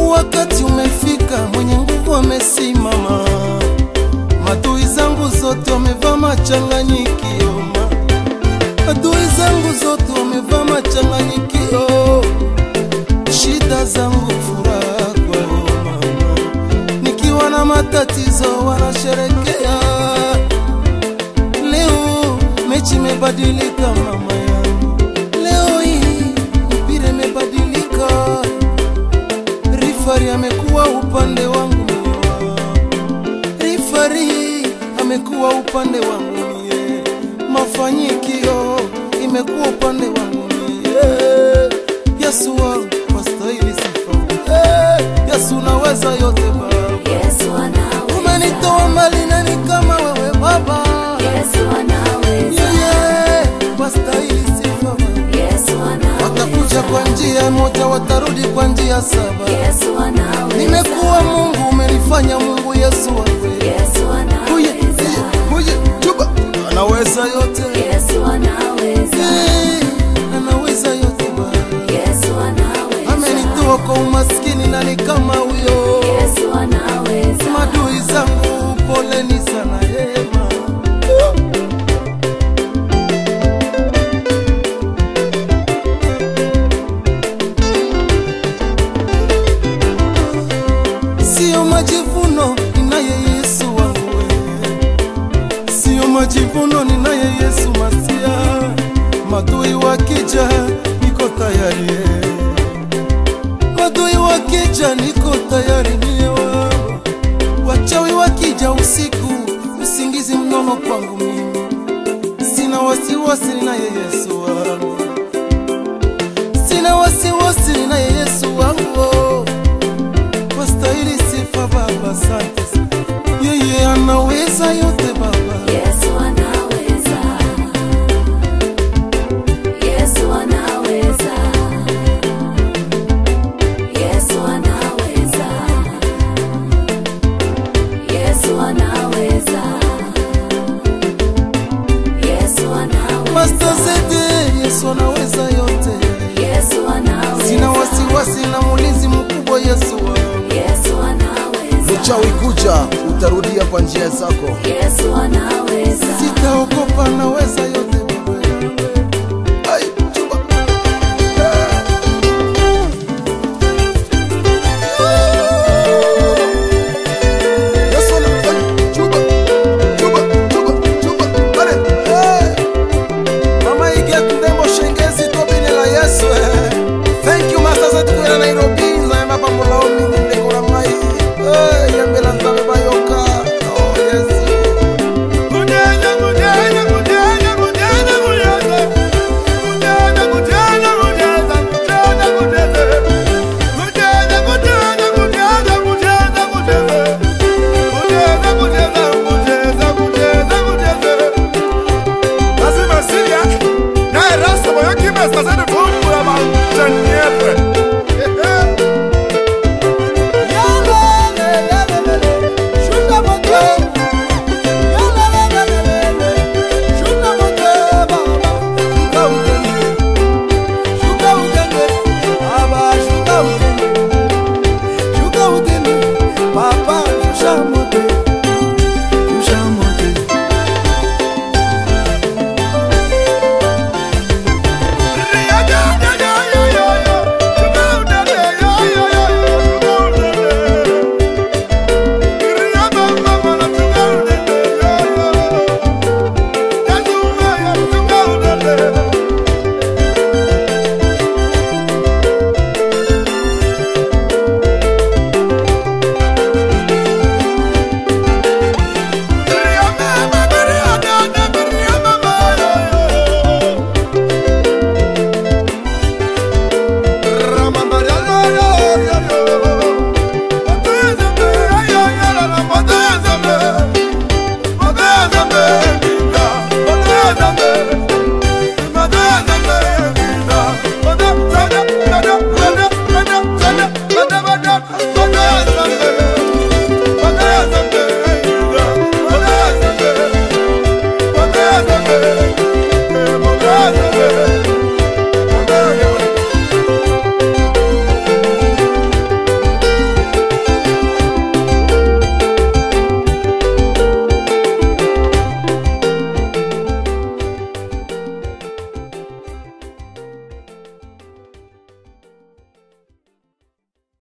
wakati umefika, mwenye nguvu amesimama. Adui zangu zote wamevaa machanganyikio, ma- adui zangu zote wamevaa machanganyikio, shida zangu furaha kwao mama, nikiwa na matatizo wanasherekea. Leo mechi imebadilika mama yangu, leo hii mpira imebadilika, rifari amekuwa upande wangu rifari amekuwa upande wangu mie, mafanyikio imekuwa upande wangu mie. Yesu wangu wastahili sifa, Eh, Yesu naweza yote Baba, Yesu anaweza. umenitoa mbali nani kama wewe Baba, Yesu anaweza. yeah, wastahili sifa Baba. Yesu anaweza. Watakuja kwa njia moja, watarudi kwa njia saba. Yesu anaweza. Nimekuwa Mungu, umenifanya Mungu, Yesu wangu Yesu Huye, anaweza. huye, chuba. Anaweza yote Yesu anaweza. Eh, anaweza yote Bwana. Yesu anaweza. Amenitoa kwa umaskini nani kama huyo? Yesu anaweza. Madui zangu poleni sana yema. Sio majivuno ninaye Yesu wangu wewe. Sio majivuno ninaye Yesu Masia. Madui wakija niko tayari eh. Madui wakija niko tayari mie wao. Wachawi wakija usiku usingizi mnono kwangu mimi. Sina wasiwasi ninaye Yesu wangu. Sina wasiwasi ninaye Yesu wangu. Wastahili sifa Baba, asante sana. Yeye anaweza yote Baba. Yesu anaweza. Yesu anaweza. Yesu anaweza. Yesu anaweza. Yesu anaweza. Master Zede, Yesu anaweza yote. Yesu anaweza. Sina wasiwasi na mulinzi mkubwa Yesu wangu. Yesu anaweza. Mchawi kuja, utarudia kwa njia zako. Yesu anaweza. Sitaogopa, naweza yote Baba yangu. Ai, chuba. Yesu ana- chuba, chuba, chuba, chuba. Ale, eh. Mama Iget Ndembo Shengezi tobine la Yesu. eh. Thank you Master Zede kwela Nairobi nzayema pamulao mingi ndeko na mai. Eh, yembe la nzabe bayoka. Oh, Yesu. Kudenya, kudenya, kudenya, kudenya, kudenya. Kudenya, kudenya, kudenya, kudenya, kudenya. Kudenya, kudenya, kudenya, kudenya, kudenya. Kudenya, kudenya, kudenya, kudenya, kudenya. Lazima Syria, naye Rasta moyo kimesta zenu